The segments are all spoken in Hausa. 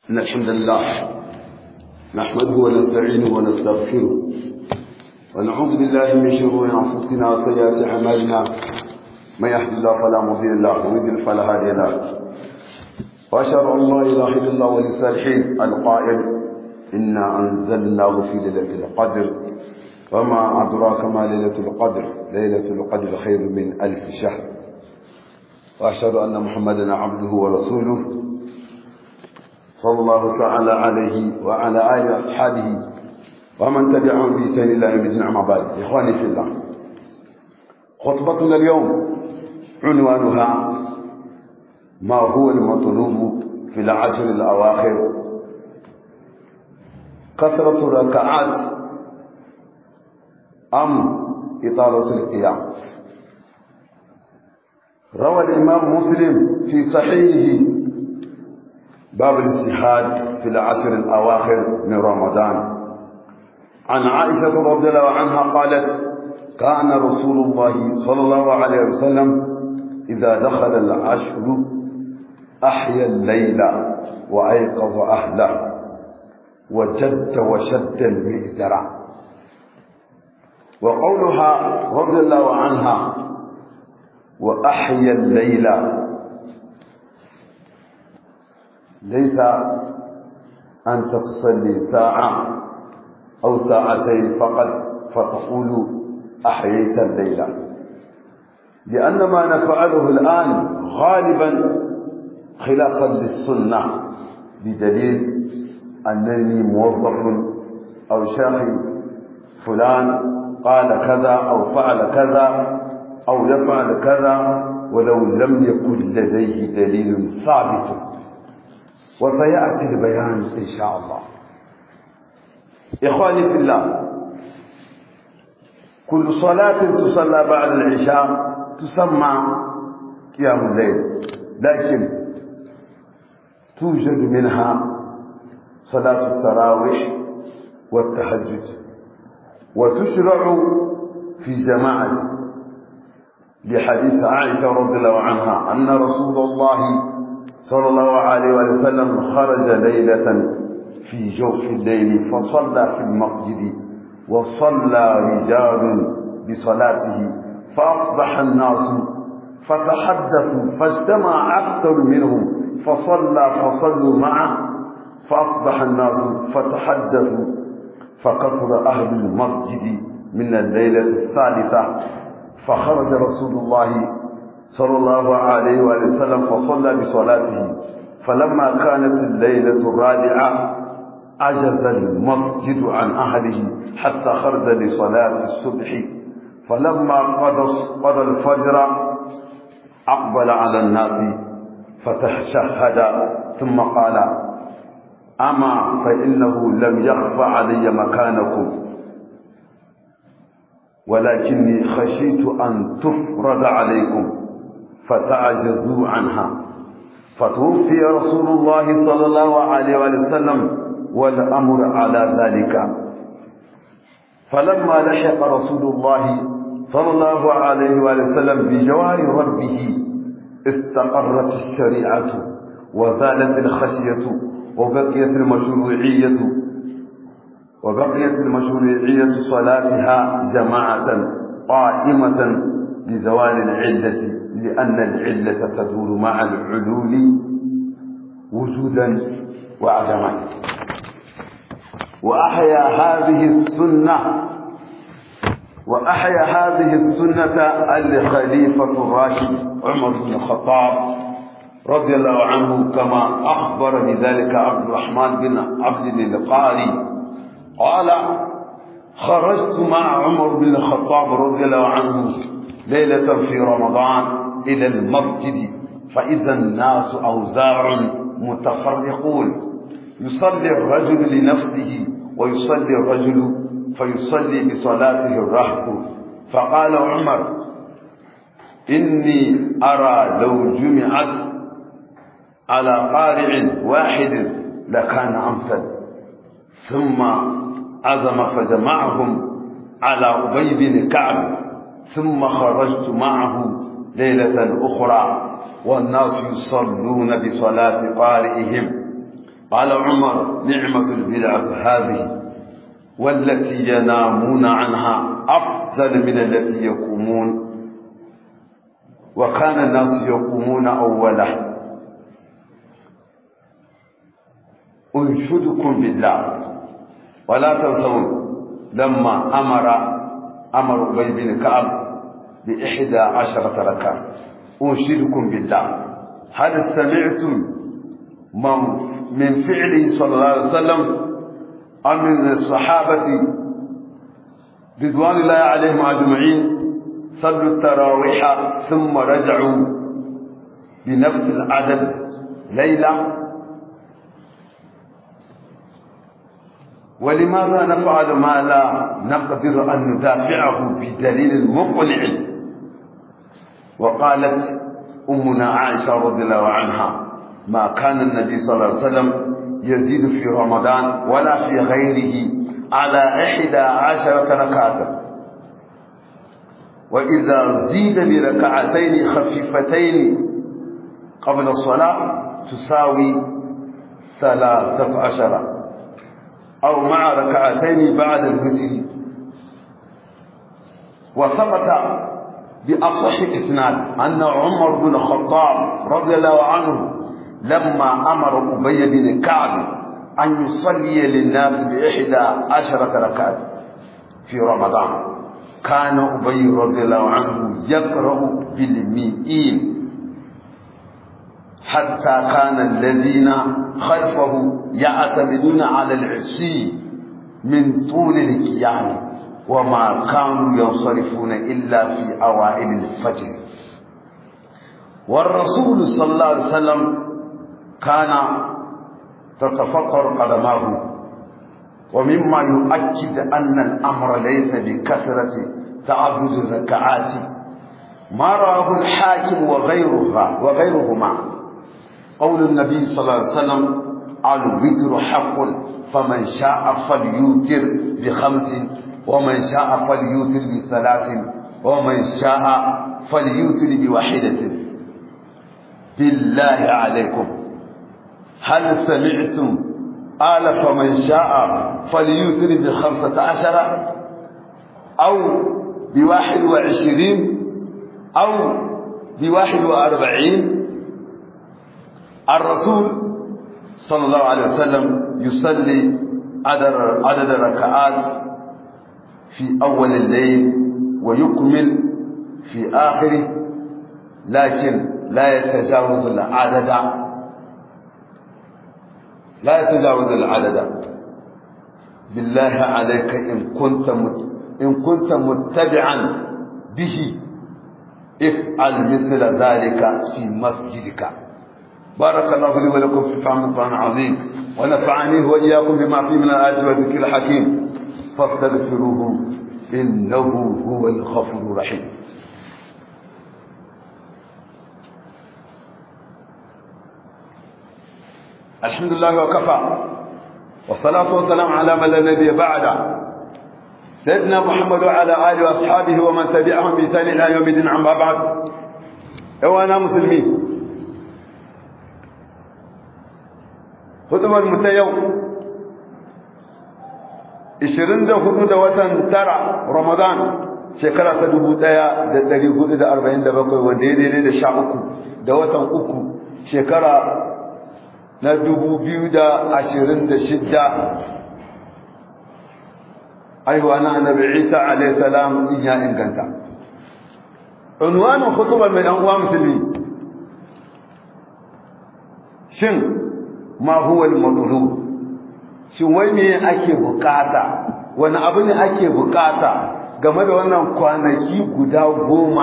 إن الحمد لله نحمده ونستعينه ونستغفره ونعوذ بالله من شرور أنفسنا وسيئات أعمالنا من يهد الله فلا مضل له ومن يضلل فلا هادي له وأشهد أن لا إله إلا الله ولي الصالحين القائل إنا أنزلناه في ليلة القدر وما أدراك ما ليلة القدر ليلة القدر خير من ألف شهر وأشهد أن محمدا عبده ورسوله صلى الله تعالى عليه وعلى آله وأصحابه ومن تبعهم بإحسان إلى يوم الدين أما بعد إخواني في الله خطبتنا اليوم عنوانها ما هو المطلوب في العشر الأواخر كثرة الركعات أم إطالة القيام روى الإمام مسلم في صحيحه باب الاجتهاد في العشر الأواخر من رمضان عن عائشة رضي الله عنها قالت كان رسول الله صلى الله عليه وسلم إذا دخل العشر أحيا الليل وأيقظ أهله وجد وشد المئزرة وقولها رضي الله عنها وأحيا الليل ليس أن تصلي ساعة أو ساعتين فقط فتقول أحييت الليل لأن ما نفعله الآن غالبا خلافا للسنة بدليل أنني موظف أو شاخي فلان قال كذا أو فعل كذا أو يفعل كذا ولو لم يكن لديه دليل ثابت وسيأتي البيان إن شاء الله إخواني في الله كل صلاة تصلى بعد العشاء تسمى قيام الليل لكن توجد منها صلاة التراويح والتهجد وتشرع في جماعة لحديث عائشة رضي الله عنها أن رسول الله صلى الله عليه وسلم خرج ليلة في جوف الليل فصلى في المسجد وصلى رجال بصلاته فأصبح الناس فتحدثوا فاجتمع أكثر منهم فصلى فصلوا معه فأصبح الناس فتحدثوا فكثر أهل المسجد من الليلة الثالثة فخرج رسول الله صلى الله عليه وسلم فصلى بصلاته فلما كانت الليلة الرابعة عجز المسجد عن أهله حتى خرج لصلاة الصبح فلما قضى قضى الفجر أقبل على الناس فتشهد ثم قال أما فإنه لم يخف علي مكانكم ولكني خشيت أن تفرض عليكم فتعجزوا عنها فتوفي رسول الله صلى الله عليه وسلم والأمر على ذلك فلما لحق رسول الله صلى الله عليه وسلم بجوار ربه استقرت الشريعة وزالت الخشية وبقيت المشروعية وبقيت المشروعية صلاتها جماعة قائمة لزوال العلة لأن العلة تدور مع العلول وجودا وعدما وأحيا هذه السنة وأحيا هذه السنة الخليفة الراشد عمر بن الخطاب رضي الله عنه كما أخبر بذلك عبد الرحمن بن عبد القاري قال خرجت مع عمر بن الخطاب رضي الله عنه ليلة في رمضان إلى المسجد فإذا الناس أوزاع متفرقون يصلي الرجل لنفسه ويصلي الرجل فيصلي بصلاته الرهب فقال عمر إني أرى لو جمعت على قارع واحد لكان أمثل ثم عزم فجمعهم على أبي بن كعب ثم خرجت معه ليلة أخرى والناس يصلون بصلاة قارئهم قال عمر نعمة البدعة هذه والتي ينامون عنها أفضل من التي يقومون وكان الناس يقومون أوله أنشدكم بالله ولا تنسون لما أمر أمر أبي بن كعب بإحدى عشرة ركعة أنشدكم بالله هل سمعتم من فعله صلى الله عليه وسلم أم من الصحابة رضوان الله عليهم أجمعين صلوا التراويح ثم رجعوا بنفس العدد ليلة ولماذا نفعل ما لا نقدر أن ندافعه بدليل مقنع وقالت أمنا عائشة رضي الله عنها ما كان النبي صلى الله عليه وسلم يزيد في رمضان ولا في غيره على إحدى عشرة ركعة وإذا زيد بركعتين خفيفتين قبل الصلاة تساوي ثلاثة عشر أو مع ركعتين بعد الوتر وثبت بأصح إسناد أن عمر بن الخطاب رضي الله عنه لما أمر أبي بن كعب أن يصلي للناس بإحدى عشرة ركعة في رمضان كان أبي رضي الله عنه يقرأ بالمئين حتى كان الذين خلفه يعتمدون على العشي من طول القيام وما كانوا ينصرفون إلا في أوائل الفجر والرسول صلى الله عليه وسلم كان تتفطر قدماه ومما يؤكد أن الأمر ليس بكثرة تعدد الركعات ما رواه الحاكم وغيرها وغيرهما قول النبي صلى الله عليه وسلم الوتر حق فمن شاء فليوتر بخمس ومن شاء فليوتر بثلاث ومن شاء فليوتر بواحدة بالله عليكم هل سمعتم قال فمن شاء فليوتر بخمسة عشر أو بواحد وعشرين أو بواحد وأربعين الرسول صلى الله عليه وسلم يصلي عدد عدد الركعات في أول الليل ويكمل في آخره لكن لا يتجاوز العدد لا يتجاوز العدد بالله عليك إن كنت مت إن كنت متبعا به افعل مثل ذلك في مسجدك بارك الله لي ولكم في فهم القرآن العظيم ونفعني وإياكم بما فيه من الآيات والذكر الحكيم فاستغفروه إنه هو الغفور الرحيم الحمد لله وكفى والصلاة والسلام على من لا نبي بعده سيدنا محمد وعلى آله وأصحابه ومن تبعهم بإحسان إلى يوم الدين عما بعد أنا مسلمين hudubar mu ta yau 24 da watan tara Ramadan shekara ta 1447 wanda ya daidai da sha uku da watan uku shekara na 2026 aiwa na annabi Isa alayhi salam in ya inganta unwanin hutubar mai dan uwa musulmi shin ma huwa al-matlub shin wai me ake bukata wani abu ne ake bukata game da wannan kwanaki guda goma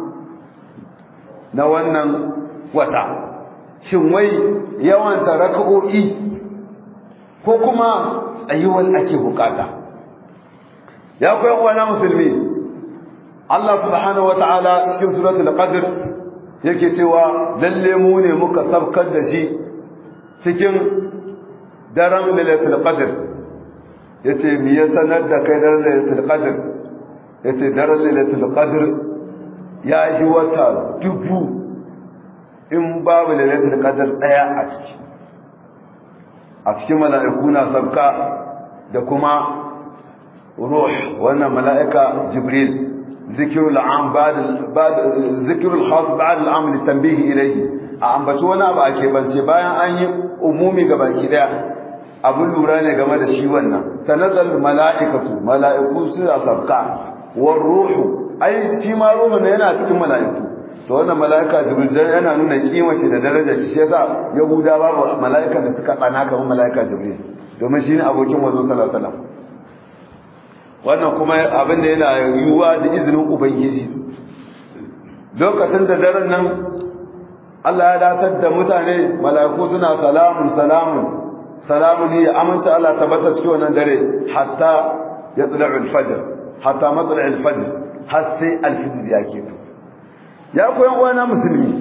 na wannan wata shin wai yawan raka'o'i ko kuma tsayuwar ake bukata ya koyan wani musulmi Allah subhanahu wa ta'ala cikin suratul qadr yake cewa lalle mu ne muka sabkar da shi cikin daren lailatul qadr yace me ya sanar da kai daren lailatul qadr yace daren lailatul qadr ya yi wata dubu in babu lailatul qadr daya a ciki a cikin mala'iku na sabka da kuma ruh wannan mala'ika jibril zikirul am ba'd zikirul khas ba'd al'am litanbihi ilayhi a ambaci wani abu ake bance bayan an yi umumi ga baki daya abun lura ne game da shi wannan tanazzal mala'ikatu mala'iku su sabka war ruhu ai shi ma ruhu ne yana cikin mala'iku to wannan mala'ika jibril yana nuna kima shi da darajar shi shi yasa yahuda babu mala'ikan da suka tsana kamar mala'ika jibril domin shine abokin wazo sallallahu alaihi wasallam wannan kuma abin da yana yiwuwa da izinin ubangiji lokacin da daren nan Allah ya datar da mutane mala'iku suna salamun salamun salamun ya amince Allah tabbata cikin wannan dare hatta ya tsala al-fajr hatta matsala al-fajr har sai al-fajr ya keto ya koyan uwana musulmi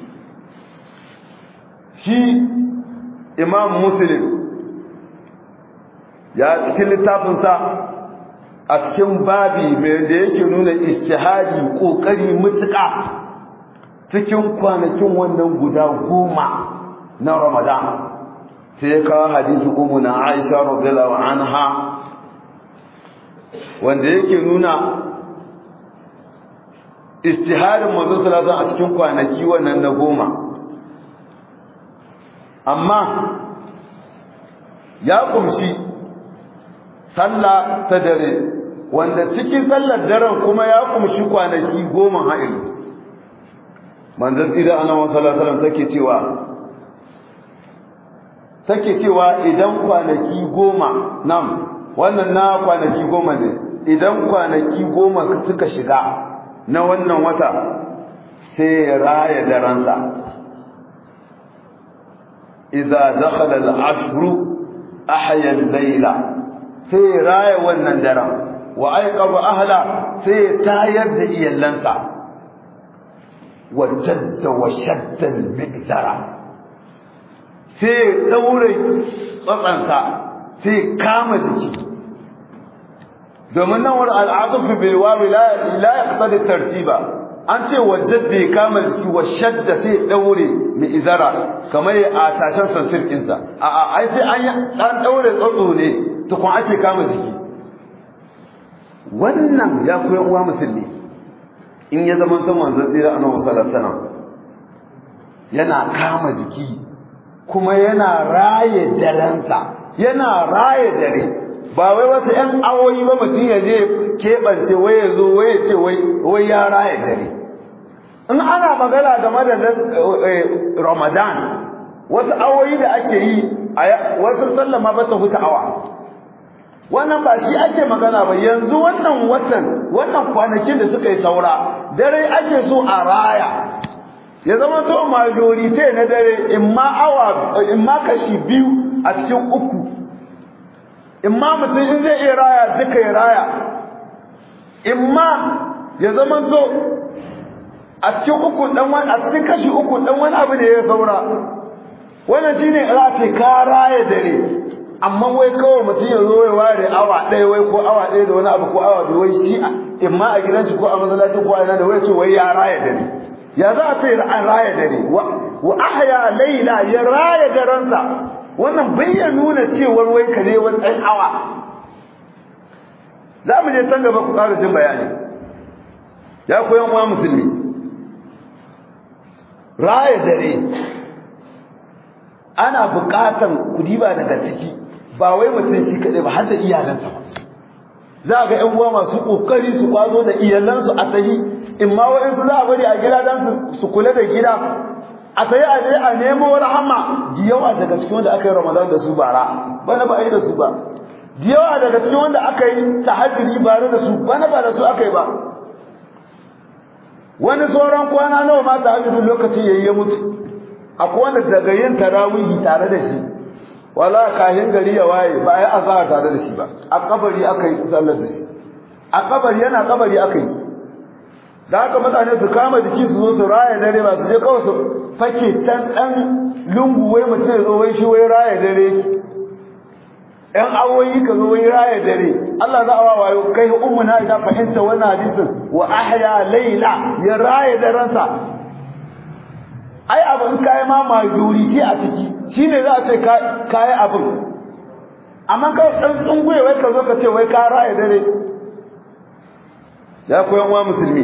shi imam muslim ya cikin littafinsa a cikin babi mai da yake nuna istihadi kokari mutuka cikin kwanakin wannan guda goma na ramadan sai ya kawo hadisi umu na aisha radiyallahu anha wanda yake nuna istihadin manzo sallallahu a cikin kwanaki wannan na goma amma ya kumshi sallah ta dare wanda cikin sallar daren kuma ya kumshi kwanaki goma ha'il manzon tsira annabi sallallahu alaihi wasallam take cewa take cewa idan kwanaki goma nan wannan na kwanaki goma ne idan kwanaki goma suka shiga na wannan wata sai ya raya daransa idza dakhala al-ashru ahya al-layla sai ya raya wannan daren wa aiqaba ahla sai ya tayar da iyalansa wa jadda wa shadda al-miqdara sai ya daure tsatsansa sai kama jiki domin nan wani al'adun bil wawi la la yaqtadi tartiba an ce wa jadda ya kama jiki wa shadda sai daure mai izara kamar ya a tashan sansir ɗinsa a a ai sai an an daure tsatso ne tukun ake kama jiki wannan ya koyan uwa musulmi in ya zama san manzon tsira annabi sallallahu alaihi wasallam yana kama jiki kuma yana raye darensa yana raye dare ba wai wasu ƴan awoyi ba mutum ya je keɓance wai ya zo wai ya ce wai ya raye dare in ana magana game da ramadan wasu awoyi da ake yi wasu sallama ba ta huta awa wannan ba shi ake magana ba yanzu wannan watan wannan kwanakin da suka yi saura dare ake so a raya ya zama to majorite na dare in ma awa in ma kashi biyu a cikin uku in ma mutum in zai iya raya duka ya raya in ma ya zama to a cikin uku dan wani a cikin kashi uku dan wani abu ne ya saura wannan shine rafi ka raya dare amma wai kawai mutum ya zo ya ware awa ɗaya wai ko awa ɗaya da wani abu ko awa biyu wai shi in ma a gidan shi ko a masallacin ko a ina da wai ce wai ya raya dare ya za a ce an raya dare wa ahya laila ya raya daransa wannan bai ya nuna cewar wai ka ne wani ɗan awa za mu je can gaba ku ƙara jin bayani ya koyan wa musulmi raya dare ana buƙatan ku diba daga ciki ba wai mutum shi kaɗai ba har da iyalansa ba za ga ƴan uwa masu ƙoƙari su kwazo da iyalansu a tsayi in ma wa'insu za a bari a gida don su kula da gida a tsaye a je a nemo rahama da yawa daga cikin wanda aka yi ramadan da su bara bana ba a yi da su ba da yawa daga cikin wanda aka yi tahajjudi bare da su bana ba da su aka yi ba wani sauran kwana nawa ma tahajjudin lokacin yayi ya mutu akwai wanda daga yin tarawihi tare da shi wala kahin gari ya waye ba ai azhar tare da shi ba a kabari aka yi sallar da shi a kabari yana kabari aka yi da haka mutane su kama jiki su zo su raya dare ba su je kawai su fake can ɗan lungu wai mutum ya zo wai shi wai raya dare ‘yan awoyi ka zo wai raya dare Allah za a wa wayo kai ummu na isha fahimta wannan hadisin wa ahya laila ya raya darensa ai abu in kai ma majority a ciki shine za a ce ka yi abin amma ka ɗan tsunguye wai ka zo ka ce wai ka raya dare ya koyan wa musulmi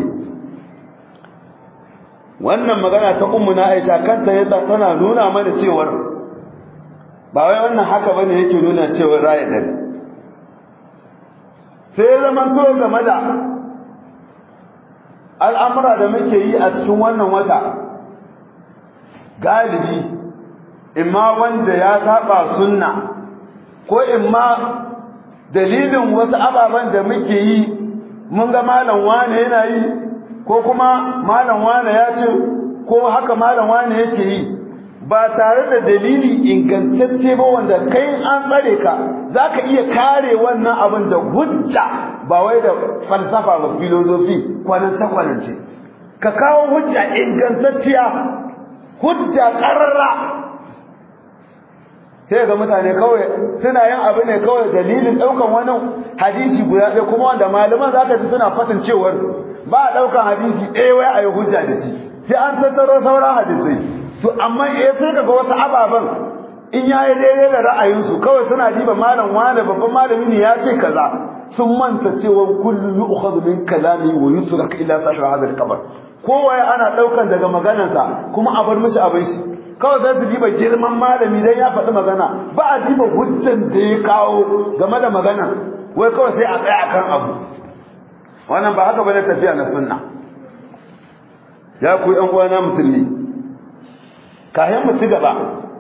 wannan magana ta ummu na aisha kanta ya tana nuna mana cewar ba wai wannan haka bane yake nuna cewar raya dare sai zaman to game da al'amura da muke yi a cikin wannan wata galibi imma wanda ya saba sunna ko imma dalilin wasu ababen da muke yi mun ga malam wane yana yi ko kuma malam wane ya ce ko haka malam wane yake yi ba tare da dalili ingantacce ba wanda kai an tsare ka za ka iya kare wannan abin da hujja ba wai da falsafa ba filozofi kwananta kwanance ka kawo hujja ingantacciya hujja ƙararra sai ga mutane kawai suna yin abu ne kawai dalilin ɗaukan wani hadisi guda ɗaya kuma wanda malaman za ka ji suna faɗin cewar ba a ɗaukan hadisi ɗaya wai a yi hujja da shi sai an tattaro sauran hadisai to amma eh sai kaga wasu ababen in ya yi daidai da ra'ayinsu kawai suna diba malam wane babban malami ne ya ce kaza sun manta cewa kullu yu'khadhu min kalami wa yutrak ila sahib hadha al-qabr kowa ana ɗaukan daga maganarsa kuma a bar mishi abin shi kawai zai su diba girman malami dan ya faɗi magana ba a diba hujjan da ya kawo game da magana wai kawai sai a tsaya akan abu wannan ba haka bane tafiya na sunna ya ku ƴan uwana musulmi kayan mu ci gaba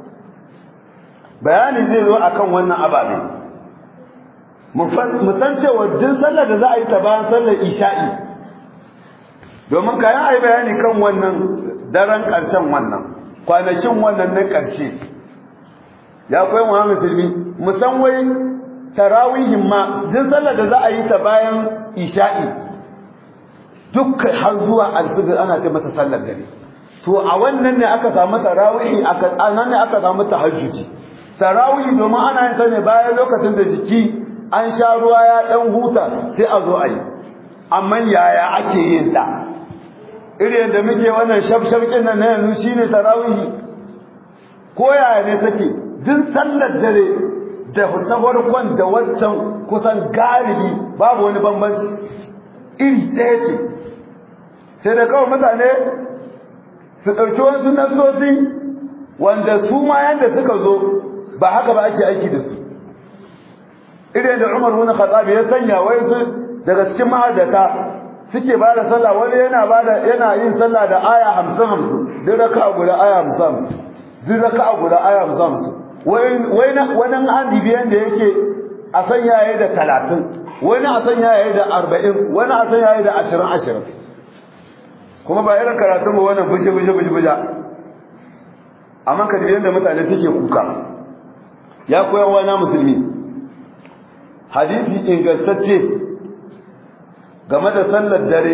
bayani zai zo akan wannan ababe mu san cewa duk sallar da za a yi ta bayan sallar isha'i domin kayan a yi bayani kan wannan daren ƙarshen wannan kwanakin wannan na ƙarshe ya kwai wa musulmi musan wai tarawihin ma duk sallar da za a yi ta bayan isha'i dukkan har zuwa alfijir ana ce masa sallar dare to a wannan ne aka samu tarawihi aka nan ne aka samu tahajjudi tarawihi domin ana yin ta ne bayan lokacin da jiki an sha ruwa ya dan huta sai a zo a yi amma yaya ake yin ta irin da muke wannan shafshafkin nan na yanzu shine tarawihi ko yaya ne take duk sallar dare da ta farkon da waccan kusan galibi babu wani bambanci iri ɗaya ce sai da kawai mutane su ɗauki wasu nasosi wanda su ma yanda suka zo ba haka ba ake aiki da su irin da Umar bin Khattab ya sanya wai su daga cikin mahadata suke ba da sallah wani yana ba da yana yin sallah da aya 50 50 duk raka'a guda aya 50 duk raka'a guda aya 50 wai wai wani hadi biyan da yake a sanya yayi da 30 wani a sanya yayi da 40 wani a sanya yayi da 20 20 kuma ba irin karatun ba wannan bushe bushe bushe bushe amma ka da mutane suke kuka ya koyan wa na musulmi hadisi ingantacce game da sallar dare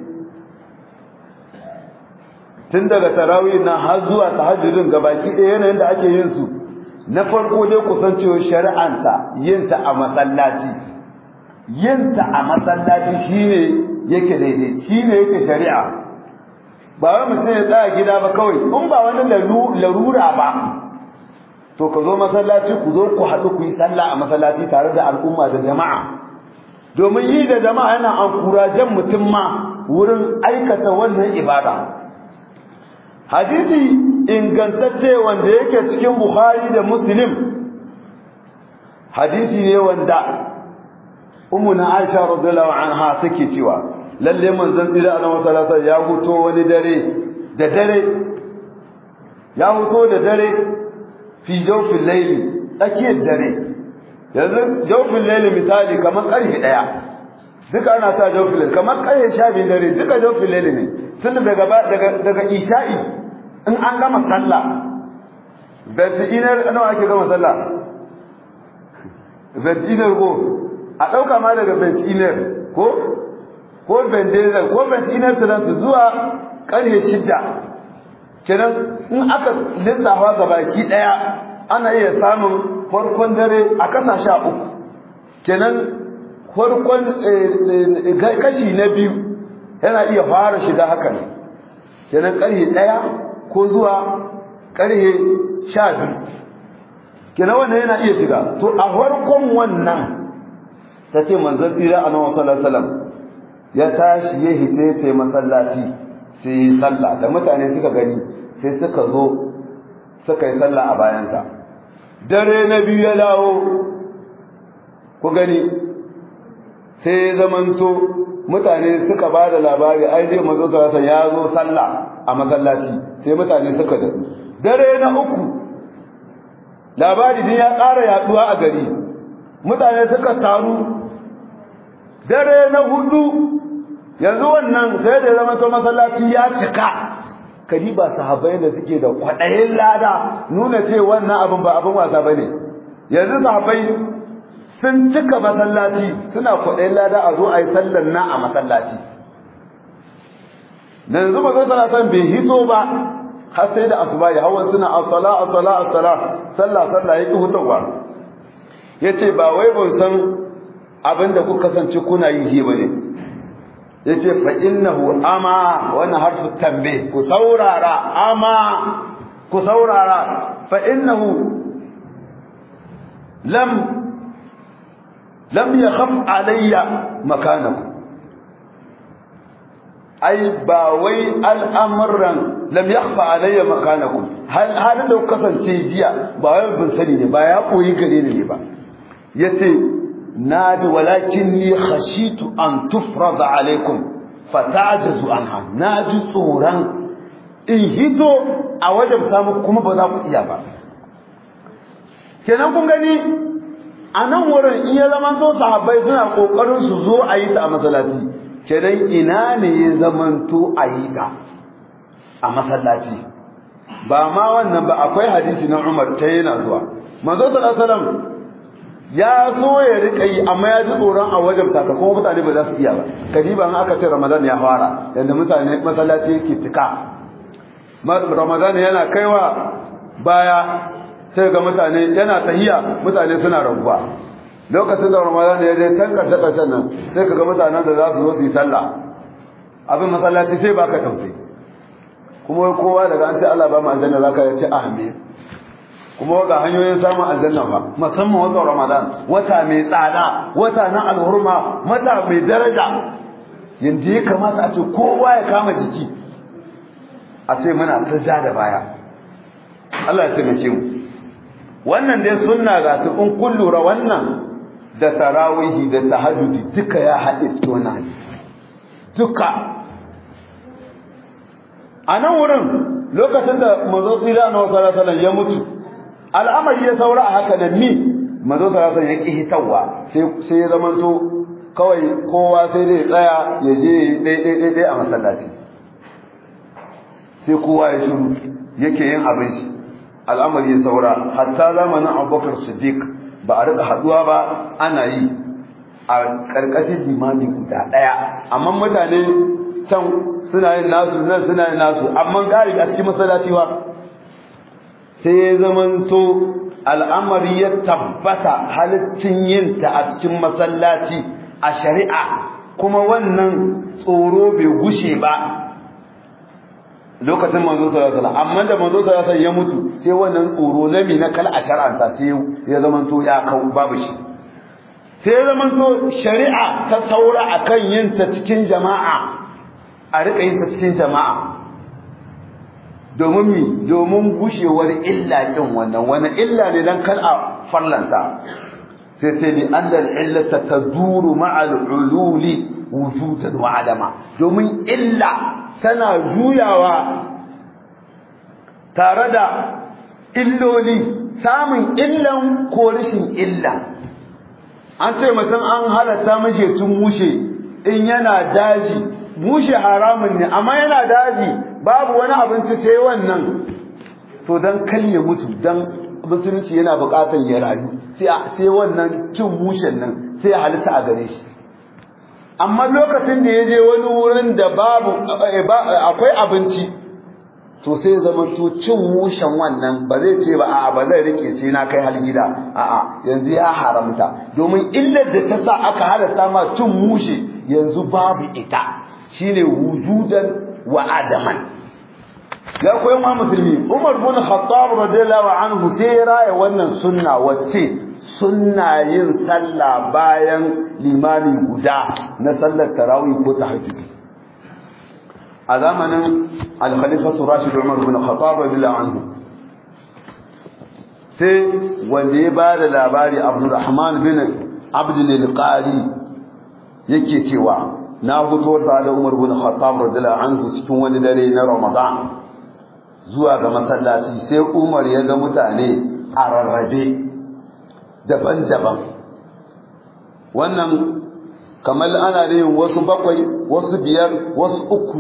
tun daga tarawih na har zuwa tahajjudin gabaki ɗaya yanayin da ake yin su na farko dai kusancewa shari'anta yin ta a masallaci yin ta a masallaci shine yake daidai shine yake shari'a ba wai mutum ya tsaya gida ba kawai in ba wani larura ba to ka zo masallaci ku zo ku haɗu ku yi sallah a masallaci tare da al'umma da jama'a domin yi da jama'a yana ankurajen mutum ma wurin aikata wannan ibada hadisi ingantacce wanda yake cikin bukhari da muslim hadisi ne wanda ummu na aisha radiyallahu anha take cewa lalle manzon tsira a masallata ya huto wani dare da dare ya huto da dare fi jawfin laili tsakiyar dare yanzu jawfin laili misali kamar karfe daya duka ana sa jawfin laili kamar karfe sha biyu dare duka jawfin laili ne tun daga daga daga isha'i in an gama sallah bentinar nawa ake gama sallah bentinar ko a ɗauka ma daga bentinar ko ko bentinar ko bentinar turantu zuwa karfe shidda kenan in aka lissafa ga baki daya ana iya samun farkon dare a kasa sha uku kenan farkon kashi na biyu yana iya fara shiga haka ne kenan karhe daya ko zuwa karhe sha biyu kenan wannan yana iya shiga to a farkon wannan ta ce manzon tsira a nawa sallallahu alaihi ya tashi ya hite ta masallaci sai yi sallah da mutane suka gani sai suka zo suka yi sallah a bayanta dare na biyu ya dawo ku gani sai ya zamanto mutane suka ba da labari ai zai mazo sarasa ya zo sallah a masallaci sai mutane suka da dare na uku labari din ya ƙara yaduwa a gari mutane suka taru dare na hudu yanzu wannan sai da zama to masallaci ya cika kadiba sahabbai da suke da kwaɗayin lada nuna ce wannan abin ba abin wasa bane yanzu sahabbai sun cika masallaci suna kwaɗayin lada a zo a yi sallar na a masallaci da yanzu ba zai salatan bai hito ba har sai da asuba ya hawan suna asala asala asala sallah sallah ya ki hutawa ya ce ba wai ban san abin da kuka kasance kuna yi ba ne ya ce fa innahu ama wannan harfu tambe ku saurara ama ku saurara fa innahu lam lam yakhaf alayya makanaku ai ba wai al'amuran lam yakhfa alayya makanaku hal halin da ku kasance jiya ba wai bin sani ne ba ya koyi gare ni ne ba yace naji walakin ni khashitu an tufrada alaikum fata'jazu anha naji tsoran in hito a wajen samu kuma ba za ku iya ba kenan kun gani a nan wurin in ya zama so sahabbai suna kokarin su zo a yi ta a masallaci kenan ina ne ya zamanto a yi ta a masallaci ba ma wannan ba akwai hadisi na Umar ta yana zuwa manzo sallallahu alaihi wasallam ya so ya rika yi amma ya ji tsoron a wajen ta kuma mutane ba za su iya ba kadiba in aka ce Ramadan ya fara yanda mutane masallaci yake cika Ramadan yana kaiwa baya sai ga mutane yana tahiya mutane suna raguwa lokacin da ramadan ya je can karshe karshen nan sai kaga mutanen da za su zo su yi sallah abin masallaci sai baka tausayi kuma kowa daga an ce Allah ba mu aljanna zaka ya ce amin kuma ga hanyoyin samun aljanna fa musamman wata ramadan wata mai tsada wata na alhurma wata mai daraja yanzu ya kamata a ce kowa ya kama jiki a ce muna ta ja da baya Allah ya taimake mu wannan dai sunna ga ta in kun lura wannan da tarawihi da tahajjudi duka ya haɗe cikin wannan duka a nan wurin lokacin da mazo tsira na wasu sallallahu ya mutu al'amari ya saura a haka da ni mazo sallallahu ya ƙi hitawa sai ya zamanto kawai kowa sai dai tsaya ya je ɗaiɗaiɗaiɗai a masallaci sai kowa ya shiru yake yin abin shi al'amari ya saura hatta zamanin abubakar siddiq ba a rika haduwa ba ana yi a ƙarƙashin limami guda ɗaya amma mutane can suna yin nasu nan suna yin nasu amma gari a cikin masallaci ba sai ya zamanto al'amari ya tabbata halittin yin ta a cikin masallaci a shari'a kuma wannan tsoro bai gushe ba lokacin manzo sallallahu alaihi amma da manzo sallallahu alaihi ya mutu sai wannan tsoro na mi na kal asharanta sai ya zaman to ya kau babu shi sai ya zaman to shari'a ta saura akan yin ta cikin jama'a a rika yin ta cikin jama'a domin mi domin gushewar illa kin wannan wani illa ne dan kal a farlanta sai sai ni annal illata taduru ma'al ululi wujudan wa adama domin illa tana juyawa tare da illoli samun illan ko rashin illa an ce mutum an halatta mashi tun mushe in yana daji mushe haramun ne amma yana daji babu wani abinci sai wannan to dan kalle mutu dan musulunci yana bukatar ya rayu sai wannan cin mushen nan sai ya halitta a gare shi amma lokacin da ya je wani wurin da babu akwai abinci to sai zama to cin mushen wannan ba zai ce ba a'a ba zai rike sai na kai har gida a'a yanzu ya haramta domin illar da ta sa aka halatta ma cin mushe yanzu babu ita shine wujudan wa adaman ya koyi ma musulmi Umar bin Khattab radiyallahu anhu sai ya raya wannan sunna wacce sunna yin sallah bayan limami guda na sallar tarawih ko tahajjud a zamanin al-khalifa Rashid Umar bin Khattab radiyallahu anhu sai wanda ya bada labari Abdurrahman bin Abd al-Qari yake cewa na fito tare da Umar bin Khattab radiyallahu anhu cikin wani dare na Ramadan zuwa ga masallaci sai Umar ya ga mutane a rarrabe daban-daban wannan kamar ana da yin wasu bakwai wasu biyar wasu uku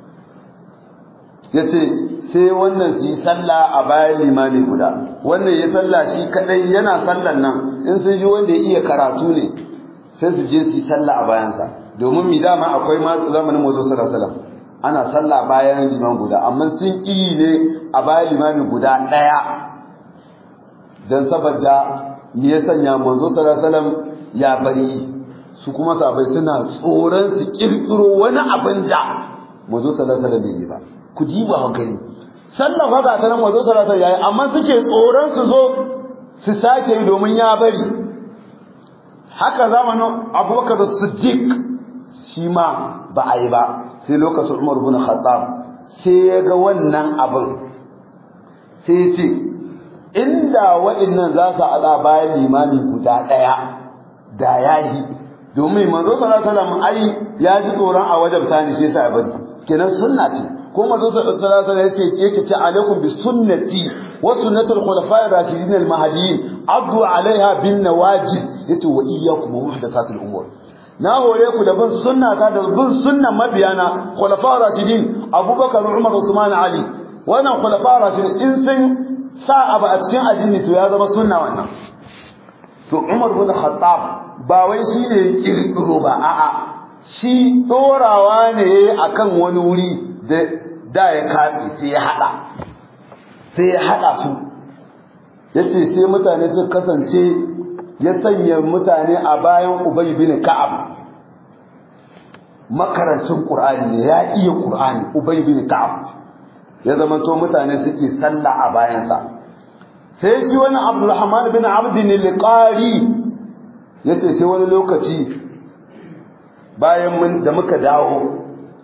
yace sai wannan su yi sallah a bayan limami guda wannan ya sallah shi kadai yana sallan nan in sun ji wanda ya iya karatu ne sai su je su yi sallah a bayansa domin mi dama akwai ma zamanin mazo sallallahu alaihi wasallam ana sallah bayan liman guda amma sun ƙi ne a bayan limami guda ɗaya don saboda me ya sanya manzo sallallahu ya bari su kuma sabai suna tsoron su kirkiro wani abin da manzo sallallahu bai yi ba ku diba hankali sallah fa ga nan manzo sallallahu yayi amma suke tsoron su zo su sake yi domin ya bari haka zamanin abubakar siddiq shi ma ba a yi ba sai lokacin Umar bin Khattab sai ya ga wannan abin sai ya ce inda waɗannan za su ala bayan limami guda ɗaya da yahi domin manzo sallallahu alaihi wasallam ai ya ji tsoron a wajen tani sai sa bari kenan sunna ce ko manzo sallallahu alaihi wasallam yace yake ce alaikum bi sunnati wa sunnatul khulafa'ir rashidin al mahdiyyin addu alaiha bin nawajid yace wa iyyakum muhdathatil umur na hore ku da bin sunna ta da bin sunnan mabiyana khulafa rashidin abubakar umar usman ali wannan khulafa rashidin in sun sa abu a cikin addini to ya zama sunna wannan to umar bin khattab ba wai shine kirkiro ba a'a shi dorawa ne akan wani wuri da da ya katse sai ya hada sai ya hada su yace sai mutane su kasance ya sanya mutane a bayan Ubay bin Ka'ab makarancin Qur'ani ne ya iya Qur'ani Ubay bin Ka'ab ya zama to mutane suke sallah a bayansa sai shi wani Abdulrahman bin Abd al-Qari yace sai wani lokaci bayan mun da muka dawo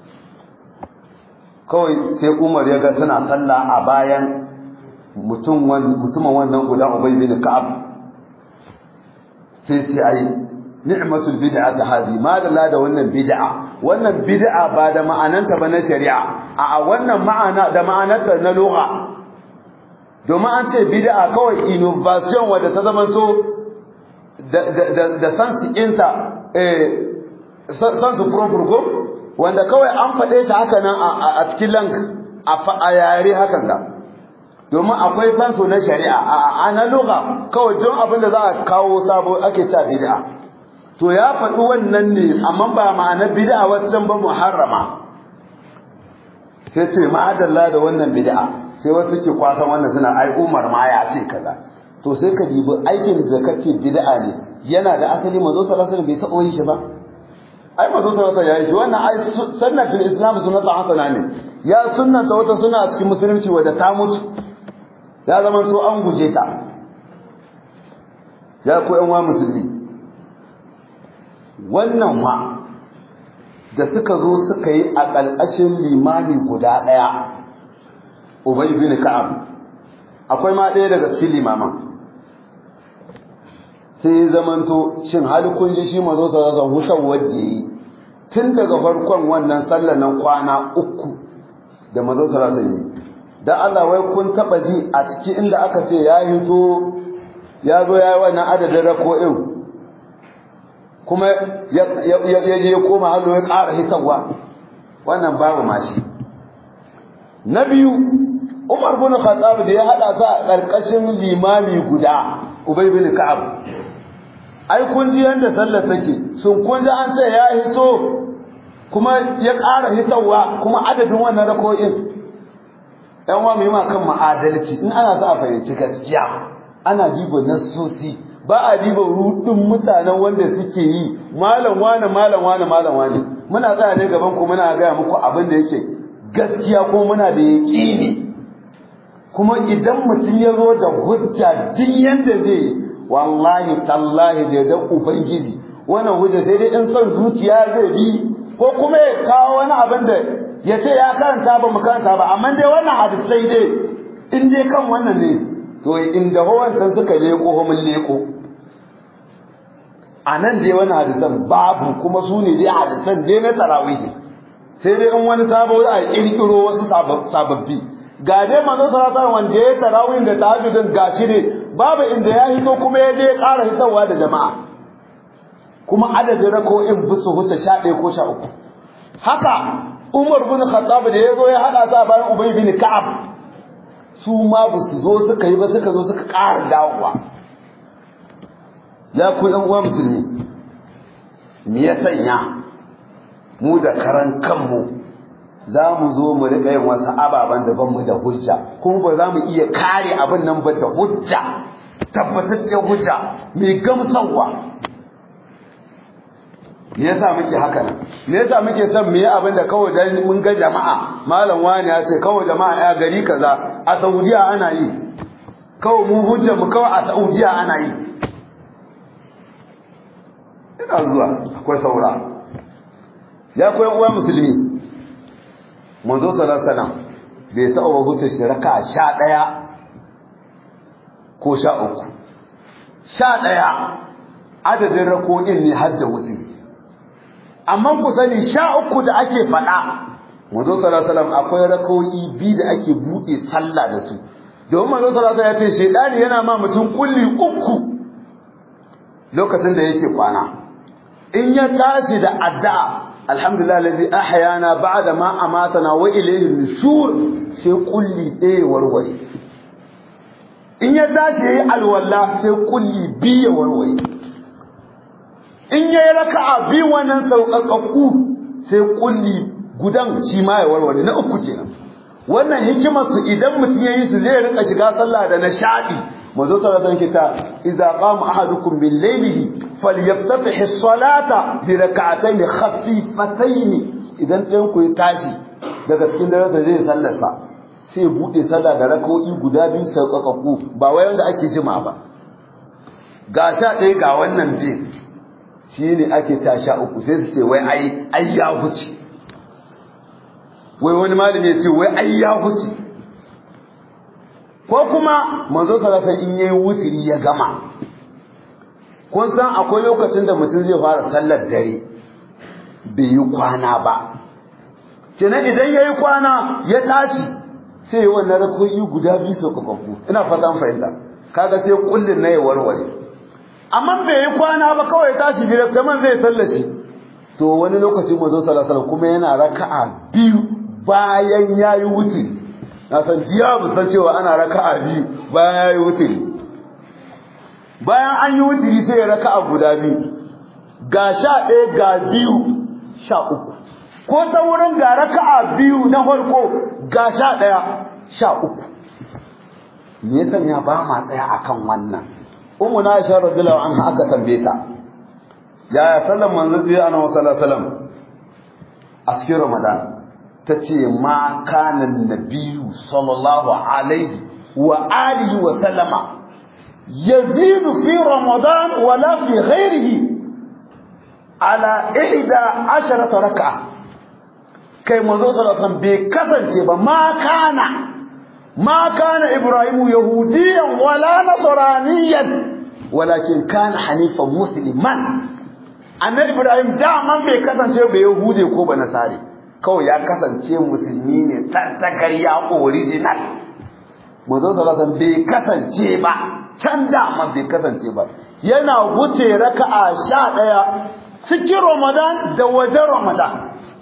kawai sai Umar ya ga tana sallah a bayan mutum mutumin wannan guda Ubay bin Ka'ab sai ce ai ni'matul bid'a ta hadi ma da la da wannan bid'a wannan bid'a ba da ma'ananta ba na shari'a a wannan ma'ana da ma'ananta na lugha domin an ce bid'a kawai innovation wadda ta zama to da da da sense inta eh sense proper wanda kawai an faɗe shi haka nan a cikin lang a yare hakan da domin akwai sanso na shari'a a na lugha kawai don abin da za a kawo sabo ake ta bid'a to ya faɗi wannan ne amma ba ma'ana bid'a waccan ba muharrama sai ce ma'adalla da wannan bid'a sai wasu ke kwasan wannan suna ai Umar ma ya ce kaza to sai ka dibi aikin da kace bid'a ne yana da asali manzo sallallahu alaihi wasallam bai taɓa yin shi ba ai manzo sallallahu alaihi wasallam ya yi shi wannan ai sunna fil islam sunnatu hasana ne ya sunnanta wata sunna a cikin musulunci wadda ta mutu ya zama to an guje ta ya ku yan wa musulmi wannan ma da suka zo suka yi a ƙalƙashin limani guda ɗaya ubay bin ka'ab akwai ma ɗaya daga cikin limaman sai ya zamanto shin hali kun ji shi mazo sarasa hutar wadda yi tun daga farkon wannan sallar nan kwana uku da mazo sarasa yi dan Allah wai kun taba ji a cikin inda aka ce ya hito ya zo ya yi wannan adadin rako'in kuma ya je ya koma hallo ya ƙara hitarwa wannan babu mashi na biyu Umar bin Khattab da ya hada sa a ƙarƙashin limami guda Ubay bin Ka'ab ai kun ji yanda sallar take sun kun ji an ce ya hito kuma ya ƙara hitarwa kuma adadin wannan rako'in yan wa mai kan ma'adalci in ana sa a fahimci gaskiya ana diba nassosi ba a diba rudin mutanen wanda suke yi malam wane malam wane malam wane muna tsaya ne gaban ku muna gaya muku abin da yake gaskiya ko muna da yaƙini kuma idan mutum ya zo da hujja duk yanda zai wallahi tallahi da da ubangiji wannan hujja sai dai in son zuciya zai bi ko kuma ya kawo wani abin da ya ce ya karanta ba mu karanta ba amma dai wannan hadisai dai in dai kan wannan ne to inda wancan suka leko mun leko a nan dai wani hadisan babu kuma su ne dai hadisan dai na tarawihi sai dai in wani sabo a kirkiro wasu sababbi ga dai manzo sallallahu wanda ya tarawih da tahajjudin gashi ne babu inda ya hito kuma ya je ya ƙara hitowa da jama'a kuma adadin rako'in bisu huta 11 ko 13 haka Umar bin Khattab da ya zo ya hada sa bayan Ubay bin Ka'ab su ma ba su zo suka yi ba suka zo suka ƙara dawowa ya ku ɗan uwa musulmi me ya sanya mu da karan kanmu za mu zo mu riƙa yin wasu ababen da ban mu da hujja kuma ba za mu iya kare abin nan ba da hujja tabbataccen hujja mai gamsarwa me yasa muke haka nan me yasa muke son mu yi abin da kawai dan mun ga jama'a malam wani ya ce kawai jama'a ya gari kaza a Saudiya ana yi kawai mu hujja mu kawai a Saudiya ana yi ina zuwa akwai saura ya koyan uwa musulmi manzo sallallahu alaihi wasallam bai taɓa ba huce shi raka sha ɗaya ko sha uku sha ɗaya adadin rako'in ne har da wuce amma ku sani sha uku da ake faɗa manzo sallallahu alaihi wasallam akwai rako'i biyu da ake buɗe sallah da su domin manzo sallallahu alaihi wasallam ya ce shedani yana ma mutum kulli uku lokacin da yake kwana in ya tashi da addu'a alhamdulillah alladhi ahyana ba'da ma amatana wa ilayhi nushur sai kulli ɗaya warware in ya tashi yayi alwala sai kulli biyu warware in yayi raka'a biyu wannan sauƙaƙƙu sai kulli gudan shi ma ya warware na uku kenan wannan hikimar su idan mutum yayi su zai rika shiga sallah da nishadi manzo sallallahu alaihi wasallam idza qama ahadukum bil layli falyaftatih as-salata bi rak'atayn khafifatayn idan ɗayan ku ya tashi daga cikin dare zai sallar sa sai ya bude sallah da rak'o'i guda biyu sauƙaƙaƙu ba wai wanda ake jima ba ga sha ɗaya ga wannan bi shine ake ta sha uku sai su ce wai ai ai ya huce wai wani malami ya ce wai ai ya huce ko kuma manzo sallallahu in yayi wutiri ya gama kun san akwai lokacin da mutum zai fara sallar dare bai yi kwana ba kenan idan yayi kwana ya tashi sai yi wannan rakoyi guda biyu su kakakku ina fatan fahimta kaga sai kullun na ya warware amma bai yi kwana ba kawai tashi direct kaman zai sallashi to wani lokaci manzo sallallahu alaihi kuma yana raka'a biyu bayan yayi wutiri na san jiya bu san cewa ana raka'a biyu bayan yayi wutiri bayan an yi wutiri sai ya raka'a guda biyu ga sha ɗaya ga biyu sha uku ko ta wurin ga raka'a biyu na farko ga sha ɗaya sha uku me yasa ya ba ma tsaya akan wannan ummu na aisha radiyallahu anha aka tambaye ta yaya sallan manzo biyu annabi sallallahu alaihi wasallam a cikin ramadan tace ma kana nabiyyu sallallahu alaihi wa alihi wa sallama yazidu fi ramadan wala fi ghairihi ala ihda asharata rak'a kai manzo sallallahu alaihi wasallam bai kasance ba ma kana ma kana ibrahimu yahudiyan wala nasraniyan walakin kana hanifan musliman annabi ibrahim daman bai kasance ba yahude ko ba nasari kawai ya kasance musulmi ne tantakar ya original manzo sallallahu bai kasance ba can daman bai kasance ba yana wuce raka'a sha ɗaya cikin ramadan da wajen ramadan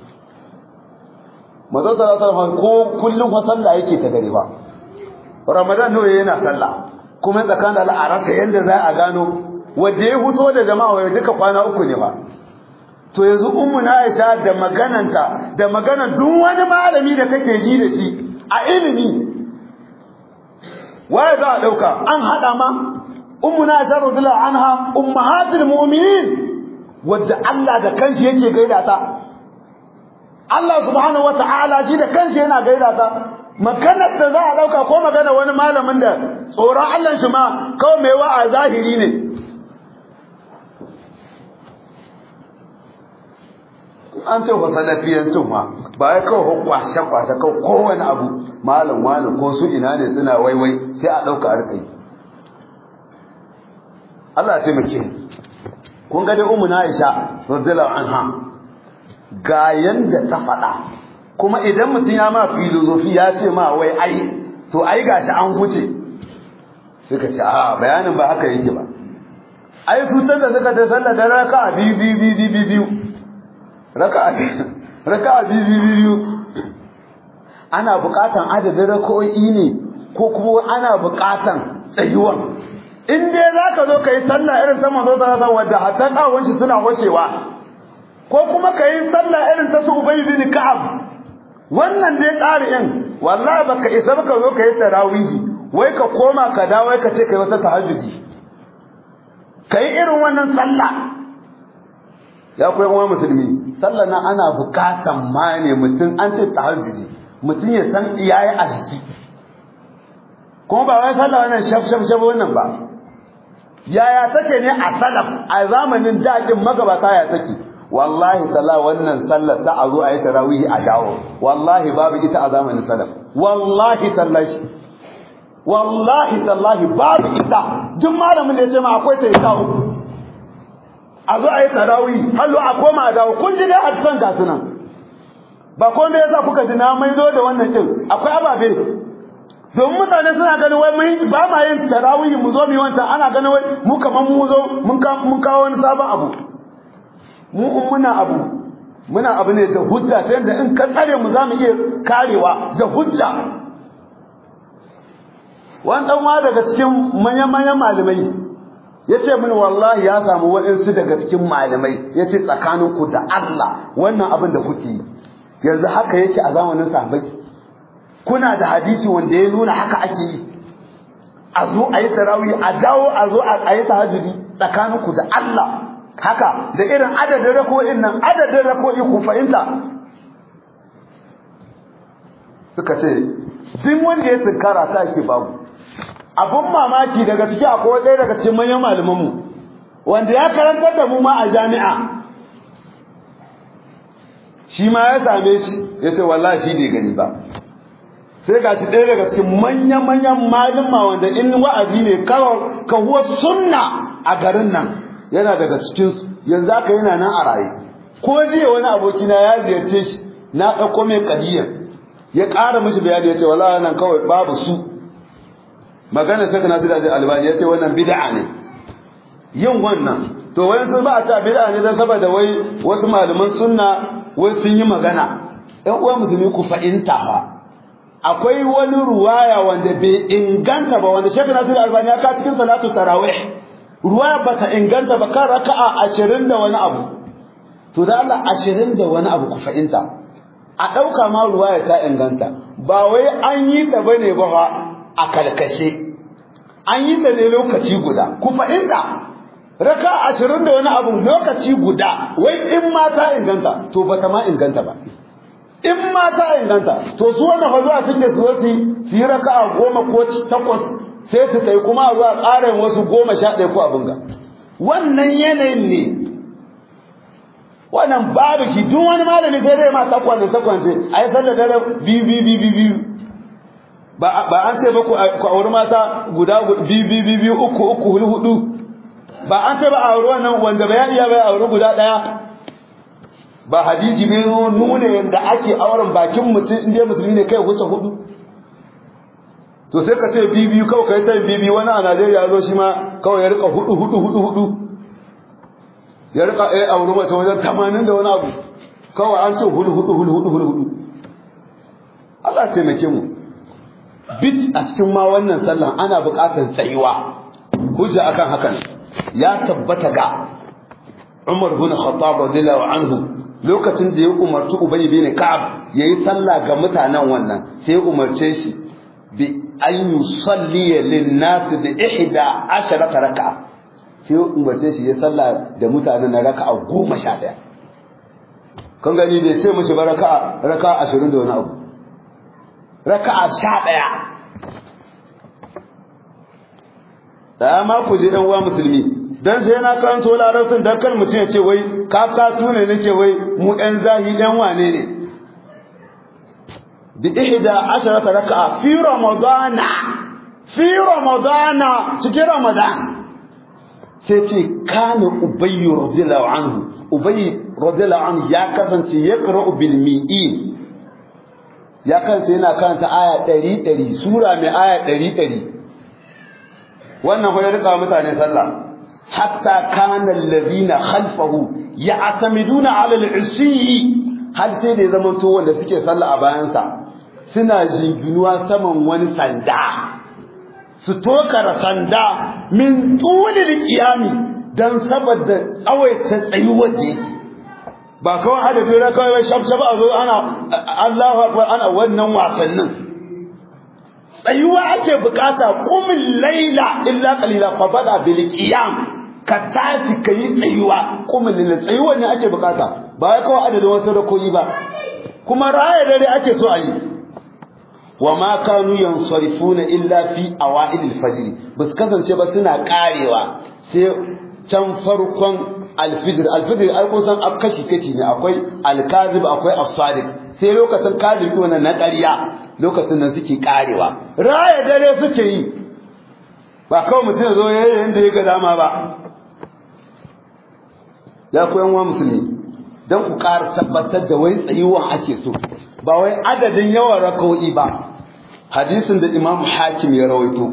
manzo sallallahu ko kullum fa sallah yake ta gare ba ramadan ne yana sallah kuma tsakanin al'arata yanda za a gano wanda ya huto da jama'a wai duka kwana uku ne ba to yanzu ummu na Aisha da magananta da magana duk wani malami da kake ji da shi a ilimi waye za a dauka an hada ma ummu na Aisha radhiyallahu anha ummahatul mu'minin wadda Allah da kanshi yake gaida ta Allah subhanahu wata'ala shi da kanshi yana gaida ta maganar da za a dauka ko magana wani malamin da tsoron Allah shi ma kawai mai wa a zahiri ne an ce fa salafiyancin ma ba ya kawai kwashe kwashe kawai kowane abu malam wani ko su ina ne suna waiwai sai a ɗauka arkai Allah ya taimake kun ga dai ummu na Aisha radiyallahu anha ga yanda ta faɗa kuma idan mutum ya ma filozofi ya ce ma wai ai to ai gashi an huce suka ce a bayanin ba haka yake ba ai su can da suka ta sallar da raka'a biyu biyu biyu biyu biyu raka'a raka'a biyu biyu biyu ana buƙatan adadin raka'o'i ne ko kuma ana buƙatan tsayuwan in dai zaka zo kai sallah irin ta manzo sallallahu alaihi wasallam hatta kawon shi suna washewa ko kuma kai sallah irin ta su ubay bin ka'ab wannan dai ƙari'in wallahi baka isa baka zo kai tarawihi wai ka koma ka dawo ka ce kai wata tahajjudi kai irin wannan sallah ya koyi uwa musulmi sallah nan ana bukatan ma ne mutum an ce tahajjudi mutum ya san iyaye a jiki kuma ba wai sallah wannan shaf shaf shaf wannan ba yaya take ne a salaf a zamanin daɗin magabata ya take wallahi talla wannan sallar ta a zo a yi tarawihi a dawo wallahi babu ita a zamanin salaf wallahi tallahi wallahi tallahi babu ita duk malamin da ya ce ma akwai ta ita uku a zo a yi tarawihi hallo a koma a dawo kun ji dai hadisan ga sunan ba ko me yasa kuka ji na maido da wannan din akwai ababe domin mutane suna ganin wai mun ba ma yin tarawihi mu zo mu yi wancan ana ganin wai mu kaman mu zo mun kawo wani sabon abu mu in muna abu muna abu ne da hujja ta yadda in ka tsare mu za mu iya karewa da hujja wani ɗan wa daga cikin manyan-manyan malamai ya ce mini wallahi ya samu waɗansu daga cikin malamai ya ce tsakaninku da Allah wannan abin da kuke yi yanzu haka yake a zamanin sahabai kuna da hadisi wanda ya nuna haka ake yi a zo a yi tarawih a dawo a zo a yi tahajjudi tsakaninku da Allah haka da irin adadin rako'in nan adadin rako'i ku fahimta suka ce duk wanda ya tsinkara ta yake babu abun mamaki daga ciki akwai ɗaya daga cikin manyan malamanmu wanda ya karantar da mu ma a jami'a shi ma ya same shi ya ce wallahi shi bai gani ba sai ga shi ɗaya daga cikin manya-manyan malama wanda in wa'azi ne kawai sunna a garin nan yana daga cikinsu yanzu aka yana nan a raye ko jiya wani abokina ya ziyarce shi na ɗauko mai kadiyar ya ƙara mishi bayani ya ce wala nan kawai babu su magana saka na da albani ya ce wannan bid'a ne yin wannan to wai sun ba a ta bid'a ne dan saboda wai wasu malaman sunna wai sun yi magana ɗan uwa musulmi ku fahimta ba akwai wani ruwaya wanda bai inganta ba wanda shekara na albani ya ka cikin salatu tarawih ruwa ba ta inganta ba kan raka'a ashirin da wani abu to da Allah ashirin da wani abu ku fahimta a ɗauka ma ruwa ya ta inganta ba wai an yi ta bane ba fa a karkashe an yi ta ne lokaci guda ku fahimta raka ashirin da wani abu lokaci guda wai in ma ta inganta to ba ta ma inganta ba in ma ta inganta to su wanda fa zuwa suke su wasu su yi raka'a goma ko takwas sai su kai kuma a zuwa ƙarin wasu goma sha ɗaya ko abin ga wannan yanayin ne wannan babu shi duk wani malami sai dai ma takwas da takwas ce a yi sallar dare biyu biyu biyu biyu ba an ce ba ku auri mata guda biyu biyu biyu uku uku hudu hudu ba an ce ba a auri wannan wanda bai iya bai auri guda ɗaya ba hadisi bai nuna yadda ake auren bakin mutum inda musulmi ne kai wuce hudu to sai ka ce bibiyu kawai kai sai bibiyu wani a Najeriya zo shi ma kawai ya rika hudu hudu hudu hudu ya rika eh aure mace wajen 80 da wani abu kawai an ce hudu hudu hudu hudu hudu hudu Allah ya taimake mu bit a cikin ma wannan sallan ana buƙatar tsayuwa hujja akan hakan ya tabbata ga Umar bin Khattab radiyallahu anhu lokacin da ya umarci Ubay bin Ka'ab yayi sallah ga mutanen wannan sai ya umarce shi bi an yusalli lin-nas bi ihda asharata raka'a sai umarce shi ya salla da mutanen na raka'a goma sha ɗaya kan gani bai ce mishi ba raka'a raka'a 20 da wani abu raka'a 11 da ma ku ji dan uwa musulmi dan sai na karanto larabcin dan kar mutum ya ce wai ka ka tune nake wai mu ɗan zahi ɗan wane ne bi ihda asharata raka'a fi ramadana fi ramadana cikin ramadan sai ce kana ubayy radiyallahu anhu ubayy radiyallahu anhu ya kasance ya qara'u bil mi'in ya kasance yana karanta aya 100 100 sura mai aya 100 100 wannan ko ya rika mutane sallah hatta kana alladhina khalfahu ya'tamiduna 'ala al-'isyi har sai da ya zama to wanda suke sallah a bayansa suna jinginuwa saman wani sanda su tokara sanda min tulil qiyami dan saboda tsawaita tsayuwar da yake ba kawai adadin na kawai shaf shaf a zo ana Allahu akbar ana wannan wasannin tsayuwa ake bukata qumil laila illa qalila fa bada bil qiyam ka tashi kai tsayuwa qumil laila tsayuwa ne ake bukata ba kawai adadin wasu rakoyi ba kuma raya dare ake so a yi wa ma kanu yansarifuna illa fi awailil fajr bas kasance ba suna karewa sai can farkon alfijir alfijir ai kun san kashi kashi ne akwai alkazib akwai as-sadiq sai lokacin kadib wannan na ƙarya lokacin nan suke karewa raya dare suke yi ba kawai mutum zo yayin yanda ya ga dama ba ya koyan wa musulmi dan ku ƙara tabbatar da wai tsayuwan ake so ba wai adadin yawan raka'o'i ba hadisin da Imam Hakim ya rawaito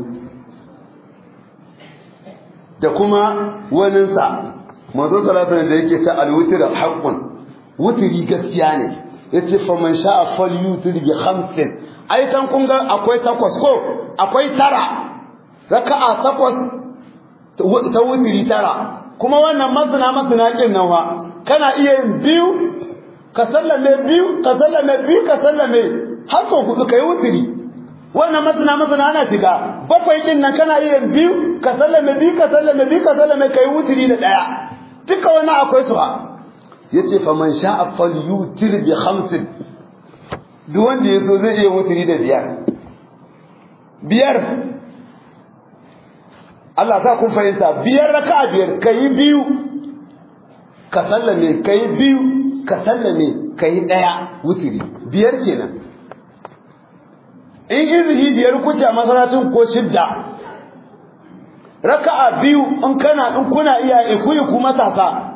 da kuma waninsa manzo sallallahu alaihi da yake ta alwitr haqqun wutri gaskiya ne yace fa man sha'a falyutir bi khamsin ai tan kun ga akwai takwas ko akwai tara raka'a takwas ta wutri tara kuma wannan masana masana kin nan wa kana iya yin biyu ka sallame biyu ka sallame biyu ka sallame har sau hudu kai wutiri wannan masana masana ana shiga bakwai din nan kana iya biyu ka sallame biyu ka sallame biyu ka sallame kai wutiri da daya duka wannan akwai su ha yace fa man sha'a falyutir bi khamsin duk wanda yaso zai iya wutiri da biyar biyar Allah sa kun fahimta biyar raka'a biyar kai biyu ka sallame kai biyu ka sallame ka yi ɗaya wutiri biyar kenan in izini biyar kuce a masarautin ko shidda raka'a biyu in kana in kuna iya ikuyi ku matasa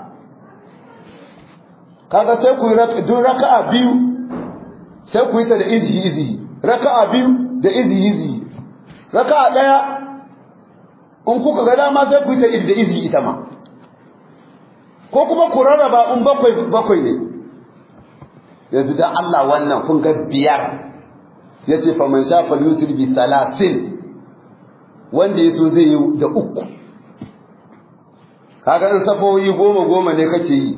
kaga sai ku yi duk raka'a biyu sai ku yi ta da izi izi raka'a biyu da izi izi raka'a ɗaya in kuka ga dama sai ku yi ta da izi ita ma ko kuma ku rarraba in bakwai bakwai ne yanzu dan Allah wannan kun ga biyar yace fa man shafa yutir bi salasin wanda yaso zai yi da uku kaga in safoyi goma goma ne kake yi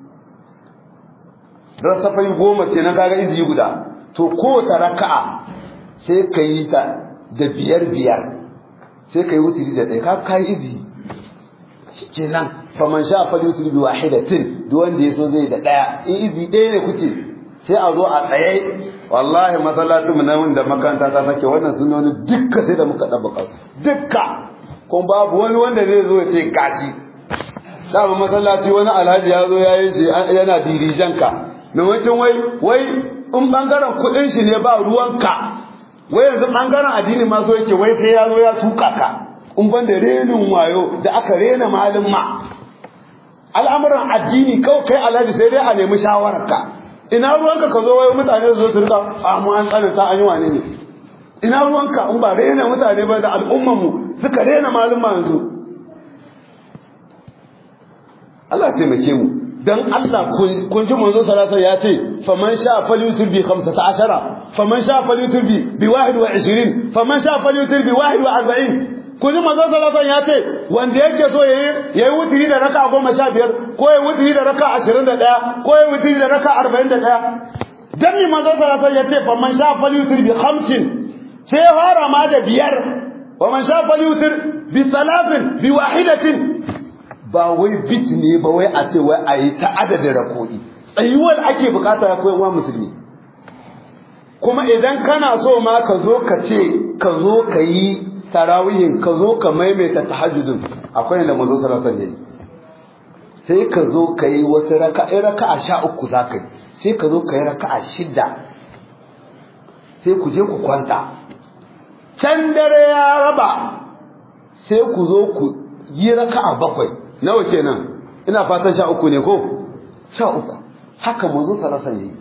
ran safoyi goma kenan kaga izi guda to ko ta raka'a sai ka yi ta da biyar biyar sai ka yi wutiri da ɗaya ka kai izi shikenan faman sha falyutir bi wahidatin duk wanda yaso zai da daya in izi ɗaya ne kuce sai a zo a tsaye wallahi masallacin mu nan da makaranta ta sake wannan sunoni dukka sai da muka dabbaka su dukka kuma babu wani wanda zai zo ya ce gashi dama masallaci wani alhaji ya zo ya yi shi yana dirijan ka maimakon wai wai in bangaren kuɗin shi ne ba ruwanka wai yanzu bangaren addini ma so yake wai sai ya zo ya tuka ka in ban da renin wayo da aka rena malin ma al'amuran addini kawai kai alhaji sai dai a nemi shawararka ina ruwanka ka zo wai mutane su zo su rika amu an tsananta an yi wane ne ina ruwanka in ba rena mutane ba da al'umman mu suka rena malin ma yanzu Allah ya taimake mu dan Allah kun ji manzo sallallahu ya ce faman sha falyutir bi 15 faman sha falyutir bi bi 21 faman sha falyutir bi 41 kun ji manzo sallallahu ya ce wanda yake so yayi yayi wutiri da raka 15 ko yayi wutiri da raka 21 ko yayi wutiri da raka 41 dan mi manzo sallallahu ya ce faman sha falyutir bi 50 sai fara ma da biyar waman sha falyutir bi 3 bi wahidatin ba wai bit ne ba wai a ce wai a yi ta adadin rako'i tsayuwar ake bukata ya koyan wa musulmi kuma idan kana so ma ka zo ka ce ka zo ka yi tarawihin ka zo ka maimaita tahajjudin akwai yadda mazo salatan yayi sai ka zo ka yi wata raka'a raka'a sha uku za ka yi sai ka zo ka yi raka'a shida sai ku je ku kwanta can dare ya raba sai ku zo ku yi raka'a bakwai nawa kenan ina fatan sha uku ne ko sha uku haka mazo salatan yayi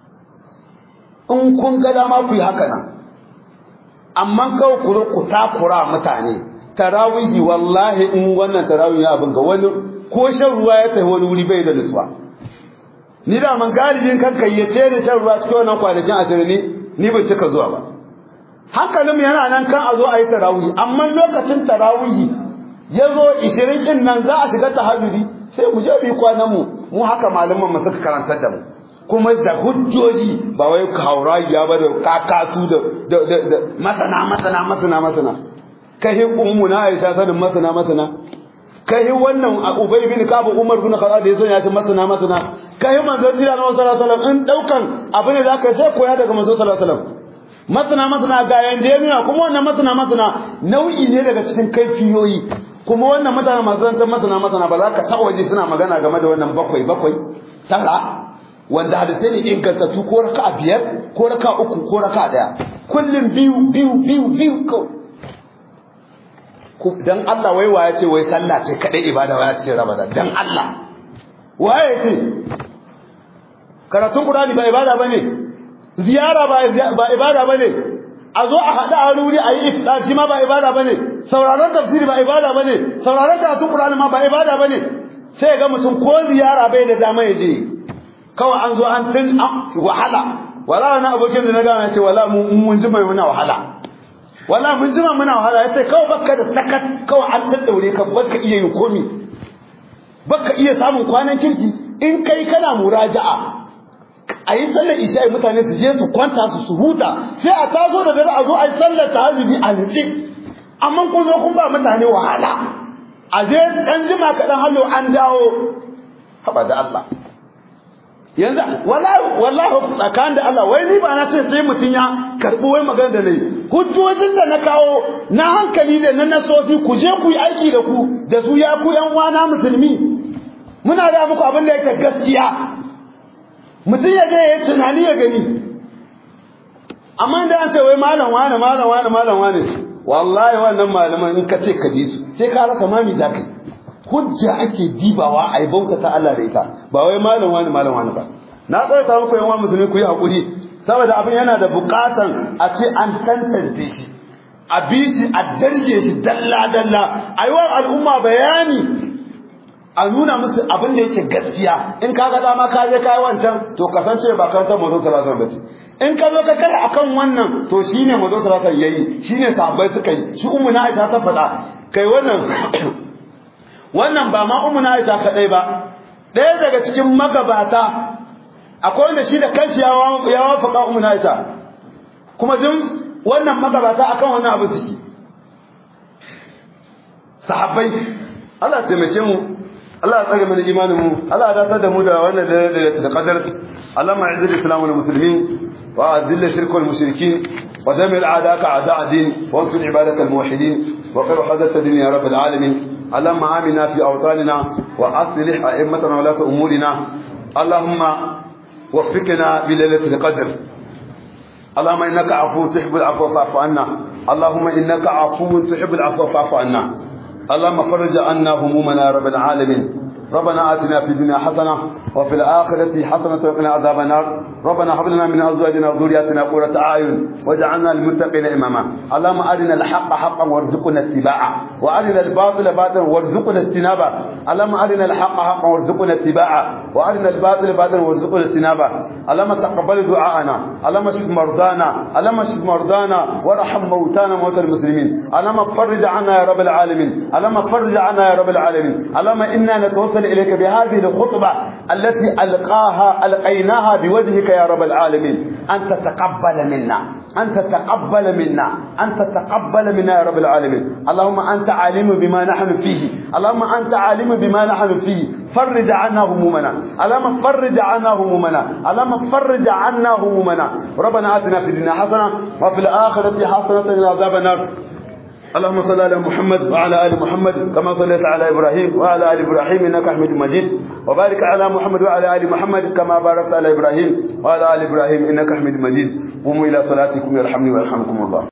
in kun ga dama ku yi haka nan amma kawai ku ku takura mutane tarawihi wallahi in wannan tarawihi abin ga wani ko shan ruwa ya tafi wani wuri bai da nutsuwa ni da man galibin kanka ya ce da shan ruwa cikin wannan kwanakin ashirin ni ni bai cika zuwa ba hankalin yana nan kan a zo a yi tarawihi amma lokacin tarawihi ya zo ishirin din nan za a shiga tahajjudi sai mu je mu yi kwanan mu mu haka malaman mu suka karantar da mu kuma da hujjoji ba wai hauragiya ba da kakatu da da masana masana masana masana kai ummu na Aisha sanin masana masana kai wannan Ubay bin Ka'ab Umar bin Khattab da yaso ya ce masana masana kai manzon Allah sallallahu alaihi wasallam in daukan abu ne zaka sai koya daga manzon sallallahu alaihi wasallam masana masana ga yanda ya nuna kuma wannan masana masana nau'i ne daga cikin kaifiyoyi kuma wannan mutane masu zantar masana masana ba za ka taɓa waje suna magana game da wannan bakwai bakwai tara wanda hadisai ne ingantattu ko raka a biyar ko raka uku ko raka daya kullum biyu biyu biyu biyu ko dan Allah wai waya ce wai sallah ce kadai ibada waya cikin Ramadan dan Allah waye ce karatun Qur'ani ba ibada bane ziyara ba ba ibada bane a zo a hada a wuri a yi iftar shi ma ba ibada bane sauraron tafsiri ba ibada bane sauraron karatun Qur'ani ma ba ibada bane sai ga mutum ko ziyara bai da dama ya je kawai an zo an tun wahala wala wani abokin da na gana ce wala mun ji mai muna wahala wala mun ji muna wahala yace kawai baka da sakat kawai an daddaure ka baka iya yin komi baka iya samun kwanan kirki in kai kana muraja'a a yi sallar isha'i mutane su je su kwanta su su huta sai a taso da dare a zo a yi sallar tahajjudi a nutse amma kun zo kun ba mutane wahala a je dan jima kaɗan hallo an dawo haba da Allah yanzu wallahi wallahi tsakan da Allah wai ni ba na ce sai mutun ya karbi wai magana da nayi hujjojin da na kawo na hankali da na nasosi ku je ku yi aiki da ku da su ya ku yan wana musulmi muna da muku abin da yake gaskiya mutun ya je ya tunani ya gani amma da an ce wai malam wani malam wani malam wani wallahi wannan malaman in ka ce ka bi su sai ka rasa mami zakai hujja ake dibawa a yi bauta ta Allah da ita ba wai malam wani malam wani ba na tsawaita muku yan musulmi ku yi hakuri saboda abin yana da bukatan a ce an tantance shi a bi shi a darje shi dalla dalla a yi wa al'umma bayani a nuna musu abin da yake gaskiya in ka ga dama ka je kai wancan to kasance ba kan ta mazo sallallahu alaihi in ka zo ka kare akan wannan to shine mazo sallallahu alaihi yayi shine sahabbai suka yi shi ummu na Aisha ta faɗa kai wannan wannan ba ma ummu Aisha kadai ba ɗaya daga cikin magabata akwai wanda shi da kanshi ya ya wafaka ummu Aisha kuma duk wannan magabata akan wannan abu suke sahabbai Allah ya taimake mu Allah ya tsare mana imanin mu Allah ya dace da mu da wannan da da qadar Allah ma izil islam wal muslimin wa azil shirk wal mushrikin wa damil a'daka a'da' din wa ansur ibadaka al muwahhidin wa qir hadatha din ya rabb al alamin اللهم آمنا في أوطاننا وأصلح أئمتنا ولاة أمورنا اللهم وفقنا بليلة القدر اللهم إنك عفو تحب العفو فاعف عنا اللهم إنك عفو تحب العفو فاعف عنا اللهم فرج عنا همومنا يا رب العالمين ربنا آتنا في الدنيا حسنة وفي الآخرة حسنة وقنا عذاب النار ربنا هب لنا من أزواجنا وذرياتنا قرة أعين واجعلنا للمتقين إماما اللهم أرنا الحق حقا وارزقنا اتباعه وأرنا الباطل باطلا وارزقنا اجتنابه اللهم أرنا الحق حقا وارزقنا اتباعه وأرنا الباطل باطلا وارزقنا اجتنابه اللهم تقبل دعاءنا اللهم اشف مرضانا اللهم اشف مرضانا وارحم موتانا موتى المسلمين اللهم فرج عنا يا رب العالمين اللهم فرج عنا يا رب العالمين اللهم إنا نتوسل إليك بهذه الخطبة التي ألقاها ألقيناها بوجهك يا رب العالمين أن تتقبل منا أن تتقبل منا أن تتقبل منا يا رب العالمين اللهم أنت عالم بما نحن فيه اللهم أنت عالم بما نحن فيه فرج عنا همومنا اللهم فرج عنا همومنا اللهم فرج عنا همومنا ربنا آتنا في الدنيا حسنة وفي الآخرة حسنة وقنا عذاب النار اللهم صل على محمد وعلى ال محمد كما صليت على ابراهيم وعلى ال ابراهيم انك حميد مجيد وبارك على محمد وعلى ال محمد كما باركت على ابراهيم وعلى ال ابراهيم انك حميد مجيد قوموا الى صلاتكم يرحمني ويرحمكم الله